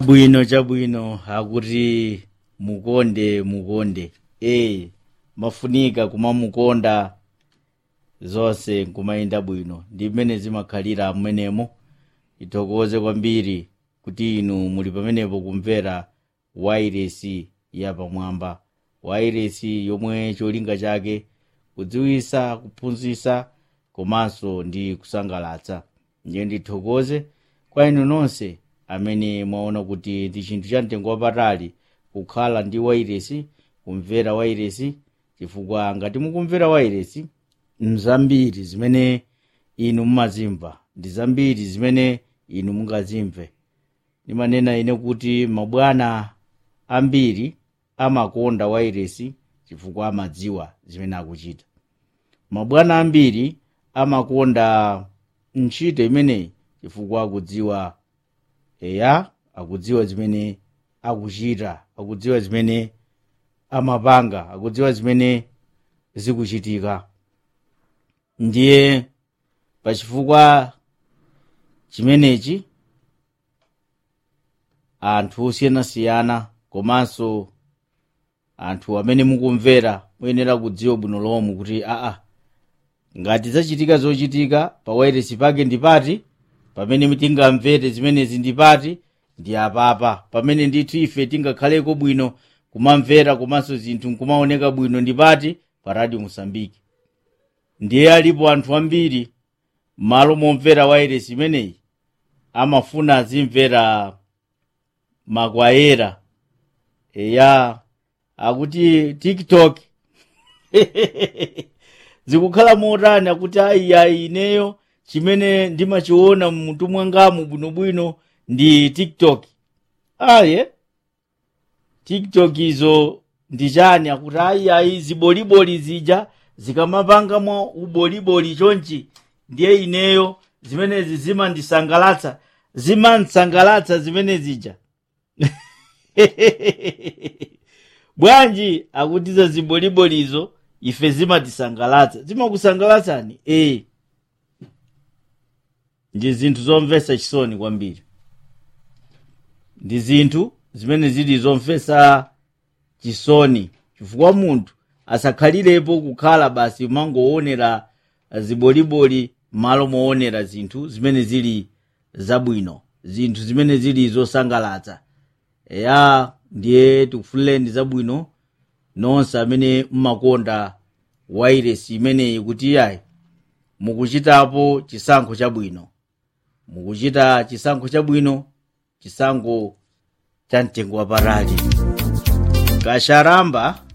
chabwino chabwino akuti mukonde mukonde e mafunika kumamukonda zonse nkumayenda bwino ndi mmene zimakhalira mmenemo ithokoze kwambiri kuti inu muli pamenepo kumvera wairesi yapamwamba wairesi yomwe cholinga chake kudziwisa kuphunzitsa komanso ndi kusangalatsa ndiye ndithokoze kwa inu nonse amene mwaona kuti ndi chinthu cha mtengo wapatali kukhala ndi wairesi kumvera wairesi chifukwa ngati mukumvera wairesi mzambiri zimene inu mumazimva ndi zambiri zimene inu mungazimve ndimanena ine kuti mabwana ambiri amakonda wairesi chifukwa amadziwa zimene akuchita mabwana ambiri amakonda ntchito imeneyi chifukwa akudziwa eya akudziwa zimene akuchita akudziwa zimene amapanga akudziwa zimene zikuchitika ndiye pachifukwa chimenechi anthu osiyanasiyana komanso anthu amene mukumvera muyenera kudziwa bwino lomwe kuti aa ngati zachitika zochitika pa wairesi pake ndipati pamene tingamvere zimenezi ndipati ndi apapa pamene ndithu ife tingakhaleko bwino kumamvera komanso zinthu nkumaoneka bwino ndipati pa radio mosambiki ndiye alipo anthu ambiri m'malo momvera wairesi imeneyi amafuna azimvera makwayera eya akuti tiktok zikukhala motani akuti ayiyayi ineyo chimene ndimachiona mmutu mwangamu bwinobwino ndi tiktok aye tiktok izo ndi chani akuti ayiyayi ziboliboli zija zikamapangamo uboliboli chonchi ndiye ineyo zimenezi zimandisangalatsa zimandisangalatsa zimene zija bwanji akutiza zibolibolizo ife zimatisangalatsa zimakusangalatsani ee ndi zinthu zomvetsa chisoni kwambiri ndi zinthu zimene zili zomvetsa chisoni chifukwa munthu asakhalirepo kukhala basi umangoonera ziboliboli malo moonera zinthu zimene zili zabwino zinthu zimene zili zosangalatsa eya ndiye tikufunireni zabwino nonse amene mmakonda wairesi imeneyi kuti yayi mukuchitapo chisankho chabwino mukuchita chisankho chabwino chisankho cha mtengo wapatali kasharamba